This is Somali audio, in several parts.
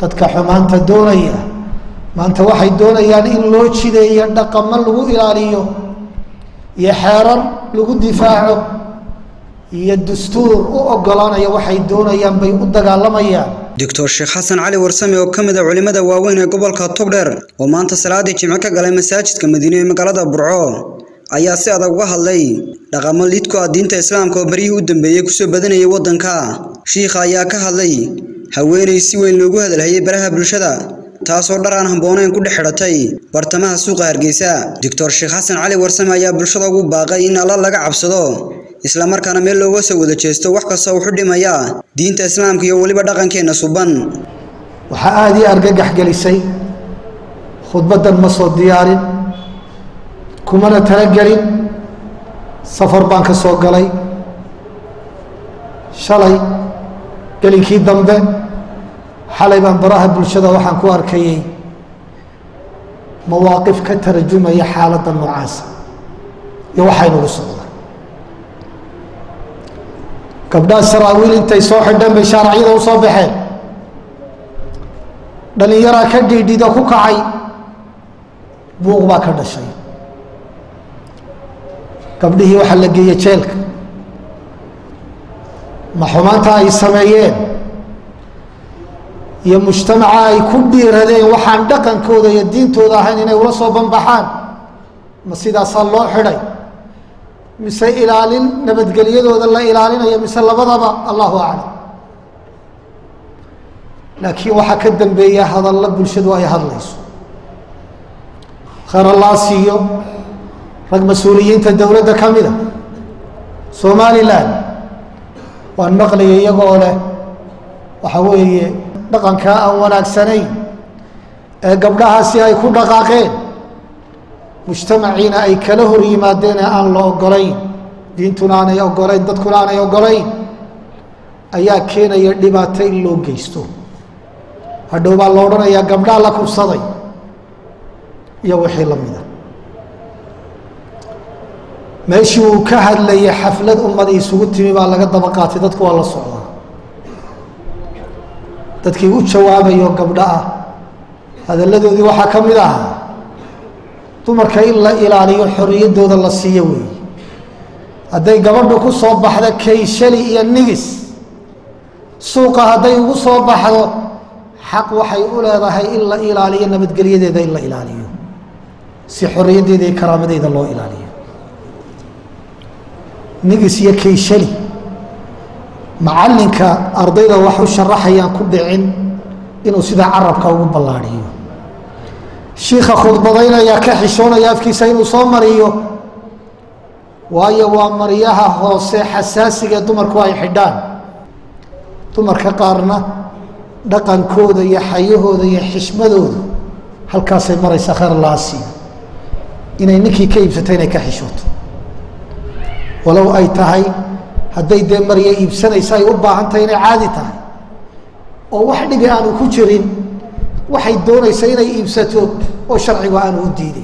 dadka xumaanta doonaya maanta waxay doonayaan in loo jideeyo dhaqamo lagu ilaaliyo iyo xeerar lagu difaaco iyo dastuur u ogolaanaya waxay doonayaan bay u dagaalamayaan doctor sheekh xasan cali warsame oo ka mid a culimmada waaweyn ee gobolka togdheer oo maanta salaadii jimco ka galay masaajidka madiine ee magaalada burco ayaa si adag uga hadlay dhaqamo lidku ah diinta islaamka oo baryihii u dambeeyey kusoo badanayay waddanka shiikha ayaa ka hadlay haweenay si weyn loogu hadalhayay baraha bulshada taasoo dhar aan hambooneyn ku dhex xidhatay bartamaha suuqa hargeysa doctor sheekh xasan cali warsame ayaa bulshada ugu baaqay in alla laga cabsado islamarkaana meel looga soo wada jeesto wax kasta wuxu dhimaya diinta islaamka iyo weliba dhaqankeenna suban waxaa aada ii argagax gelisay khudbaddan ma soo diyaarin kumana talagelin safar baan ka soo galay shalay gelinkii dambe xalay baan baraha bulshada waxaan ku arkayay mawaaqif ka tarjumaya xaaladda noocaasa iyo waxaynugu socda gabdhaha saraawiil intay soo xidheen bay shaaracyada u soo baxeen dhallinyaraa ka dhiidhida ku kacay buuq baa ka dhashay gabdhihii waxaa la geeyey jeelka ma xumaanta ay sameeyeen iyo mujtamaca ay ku dhiiradeen waxaan dhaqankooda iyo diintooda ahayn inay ula soo banbaxaan ma sidaasaa loo xidhay mise ilaalin nabadgelyadooda la ilaalinayo mise labadaba allahu aclam laakiin waxaa ka dambeeya hadalla bulshadu ay hadlayso khayr allaa siiyo rag mas-uuliyiinta dowladda ka mida somalilan waan maqlaya iyagoo leh waxa weeye dhaqankaa aan wanaagsanayn ee gabdhahaasi ay ku dhaqaaqeen mujtamaciina ay kala hor yimaadeen ee aan la ogolayn diintuna aanay ogolayn dadkuna aanay ogolayn ayaa keenaya dhibaato in loo geysto hadhow baa la odhanayaa gabdhaa la kubsaday iyo wixii la mida meeshii uu ka hadlayay xaflad ummada isugu timi baa laga daba qaatay dadku waa la socdaa dadkii u jawaabayo gabdho ah hadalladoodii waxaa ka mid ahaa dumarka in la ilaaliyo xorriyaddooda la siiyo weeye hadday gabadhu ku soo baxdo kayshali iyo nigis suuqa hadday ugu soo baxdo xaq waxay u leedahay in la ilaaliyo nabadgelyadeeda in la ilaaliyo si xorriyaddeeda iyo karaamadeeda loo ilaaliyo nigis iyo kayshali macallinka ardayda wax u sharaxayaan ku dhicin inuu sidaa carabka ugu ballaadhiyo shiikha khudbadaynaya ka xishoonaya afkiisa inuu soo mariyo waayo waa maryaha hoose xasaasiga ee dumarku ay xidhaan dumarka qaarna dhaqankooda iyo xayahooda iyo xishmadooda halkaasay maraysaa khayr laasiya inay ninkii ka iibsato inay ka xishooto walow ay tahay hadday dee marya iibsanaysa ay u baahan tahay inay caadi tahay oo wax dhibi aanu ku jirin waxay doonaysa inay iibsato oo sharcigu aanu u diideyn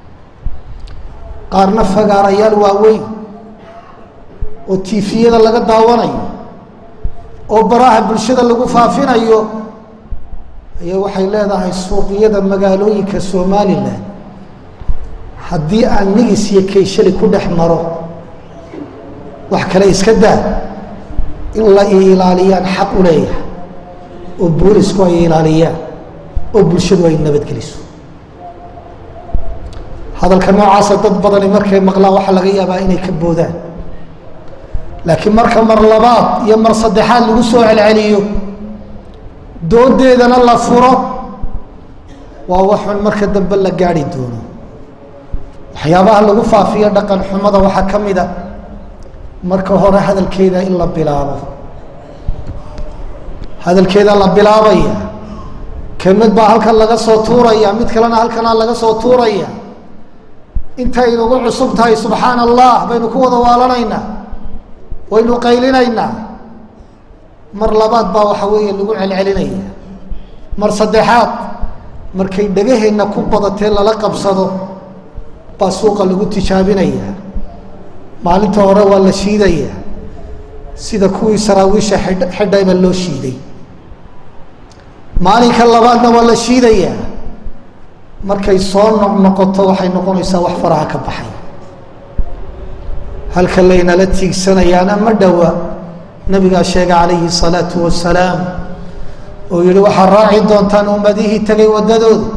qaarna fagaarayaal waaweyn oo tiifiyada laga daawanayo oo baraha bulshada lagu faafinayo ayaa waxay leedahay suuqyada magaalooyinka somalilan haddii aan nigis iyo kayshali ku dhex maro wax kale iska daa in la ilaaliyaan xaq u leeyahay oo boolisku ay ilaaliyaan oo bulshadu ay nabadgeliso hadalka noocaasa dad badani markay maqlaan waxaa laga yaabaa inay ka boodaan laakiin marka mar labaad iyo mar saddexaad lagu soo celceliyo doodeedana la furo waa waxun marka dambe la gaari doono waxyaabaha lagu faafiyo dhaqan xumada waxaa ka mid a marka hore hadalkeeda in la bilaabo hadalkeeda la bilaabaya kelmad baa halkan laga soo tuuraya mid kalena halkanaa laga soo tuuraya intay nagu cusub tahay subxaana allah baynu ku wada waalanaynaa waynu qaylinaynaa mar labaad baa waxa weeye lagu celcelinaya mar saddexaad markay dhegaheenna ku badatee lala qabsado baa suuqa lagu tijaabinaya maalinta hore waa la shiidaya sida kuwii saraawiisha xidh xidhay baa loo shiiday maalinka labaadna waa la shiidayaa markay soo noqnoqoto waxay noqonaysaa wax faraha ka baxay halka laynala tiigsanayaana ma dhowa nabigaa sheega calayhi salaatu wasalaam oo yihi waxaad raaci doontaan ummadihii tegay waddadooda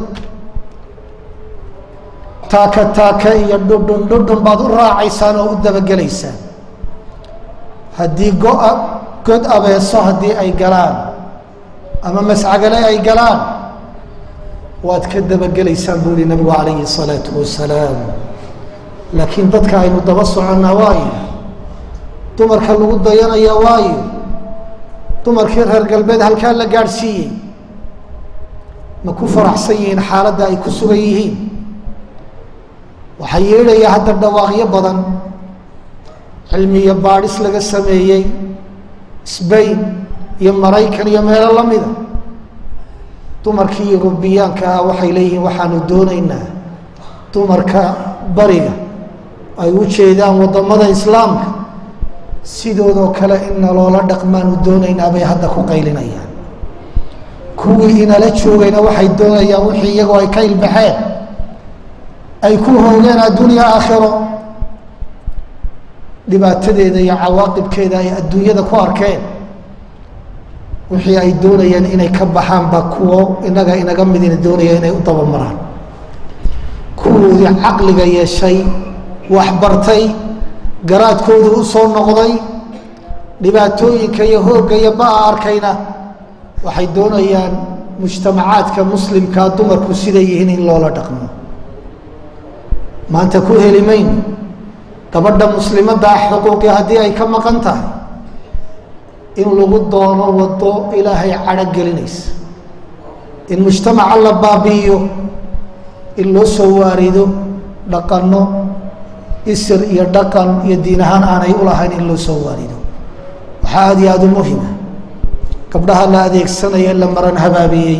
taaka taaka iyo dhudhun dhudhun baad u raacaysaan oo u dabagelaysaan haddii go-a god abeeso haddii ay galaan ama mascagale ay galaan waad ka dabagelaysaan buu yihi nabigu calayhi salaatu wasalaam laakiin dadka aynu daba soconnaa waayo dumarka lagu dayanaya waayo dumarkii reer galbeed halkaa la gaadhsiiyey ma ku faraxsan yihiin xaaladda ay ku sugan yihiin waxaa yeedhaya hadda dhawaaqyo badan cilmiyo baadhis laga sameeyey sbain iyo maraykan iyo meelo la mida dumarkii yurubiyaanka ah waxay leeyihiin waxaanu doonaynaa dumarka bariga ay u jeedaan waddamada islaamka sidoodoo kale in naloola dhaqmaanu doonaynaa bay hadda ku qaylinayaan kuwii inala joogayna waxay doonayaan wixii iyagoo ay ka ilbaxeen ay ku hoogeen addunya aakhiro dhibaatadeeda iyo cawaaqibkeeda ay adduunyada ku arkeen wixii ay doonayeen inay ka baxaan baa kuwo inaga inaga midina doonaya inay u dabamaraan kuwoodii caqliga yeeshay waxbartay garaadkoodu u soo noqday dhibaatooyinka iyo hoogga iyo ba-a arkayna waxay doonayaan mujtamacaadka muslimkaa dumarku siday yihiin in loola dhaqmo maanta ku heli mayno gabadha muslimadda ah xuquuqii haddii ay ka maqan tahay in lagu doono waddo ilaahay cadho gelinaysa in mujtamaca la baabi'iyo in loo soo waarido dhaqanno isir iyo dhaqan iyo diin ahaan aanay ulahayn in loo soo waarido waxaa aada iyo aada u muhima gabdhaha la adeegsanaya la maran habaabiyey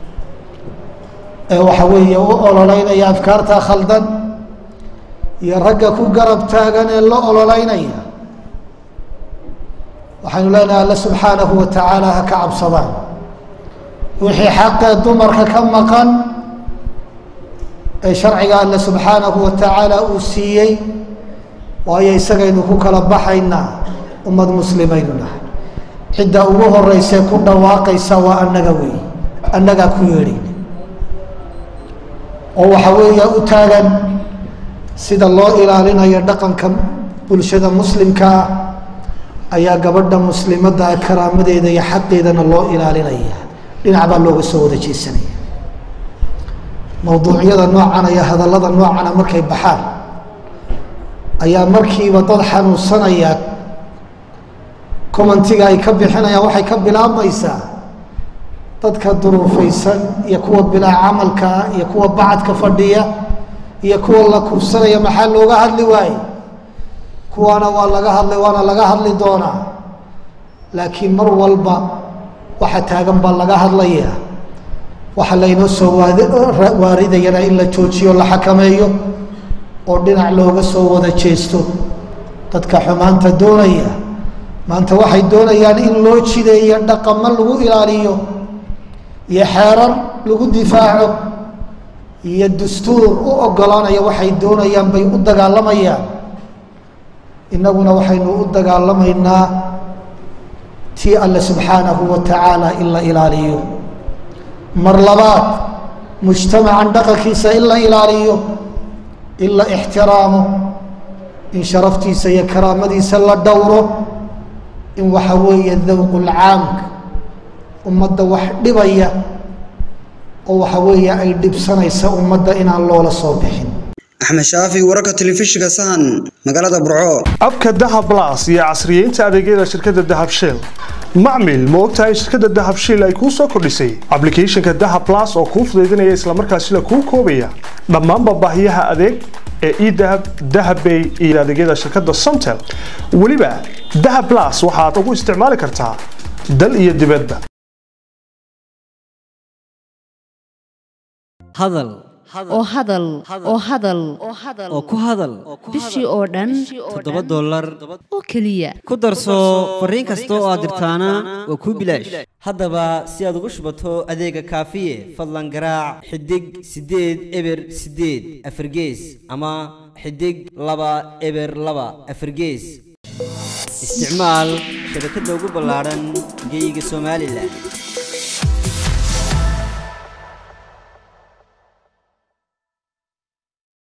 ee waxa weeye u ololeynaya afkaarta khaldan iyo ragga ku garab taagan ee la ololeynaya waxaynu leenahay alle subxaanahu wa tacaala ha ka cabsadaan wixii xaqee dumarka ka maqan ee sharciga alle subxaanahu wa tacaala uu siiyey waayo isagaynu ku kala baxaynaa ummad muslimaynu nahay cidda ugu horeysee ku dhawaaqaysa waa annaga wey annagaa ku yeedhayna oo waxa weeya u taagan sida loo ilaalinayo dhaqanka bulshada muslimka ah ayaa gabadha muslimadda ah karaamadeeda iyo xaqeedana loo ilaalinaya dhinac baa looga soo wada jeesanaya mawduucyada noocan iyo hadallada noocana markay baxaan ayaa markiiba dad xanuunsanaya commentiga ay ka bixinayaan waxay ka bilaabmaysaa dadka duruufaysan iyo kuwa bilaa camalkaa iyo kuwa bacadka fadhiya iyo kuwa la kufsanaya maxaa looga hadli waaye kuwaana waa laga hadlay waana laga hadli doonaa laakiin mar walba waxa taagan baa laga hadlaya waxa laynoo soo waaridayana in la joojiyo la xakameeyo oo dhinac looga soo wada jeesto dadka xumaanta doonaya maanta waxay doonayaan in loo jideeyo dhaqamo lagu ilaaliyo iyo xeerar lagu difaaco iyo dastuur u ogolaanaya waxay doonayaan bay u dagaalamayaan innaguna waxaynu u dagaalamaynaa tii alle subxaanahu wa tacaala in la ilaaliyo mar labaad mujtamacan dhaqankiisa in la ilaaliyo in la ixtiraamo in sharaftiisa iyo karaamadiisa la dhowro in waxa weeye dawqulcaamka ummadda wax dhibaya oo waxa weeye ay dhibsanaysa ummadda inaan loola soo bixin axmed shaafi wararka telefishinka sahan magaalada burco abka dahab blas iyo casriyeynta adeegyada shirkadda dahab shell macmil ma ogtahay shirkadda dahab shell ay kuu soo kordhisay ablicathonka dahab blas oo kuu fudaydinaya islamarkaasina kuu koobaya dhammaanba baahiyaha adeeg ee edahab dahabbay iyo adeegyada shirkadda somtel weliba dahab blas waxaad ugu isticmaali kartaa dal iyo dibadba hadal oo hadal oo hadal oo ku hadal bishii oo dhan toddoba dollar oo keliya ku darso fariin kasta oo aad dirtaana waa kuu bilaash haddaba si aad ugu shubato adeega kaafiye fadlan garaac xidig siddeed eber siddeed afargees ama xidig laba eber laba afargees isticmaal shabakadda ugu ballaadhan geyga somalilan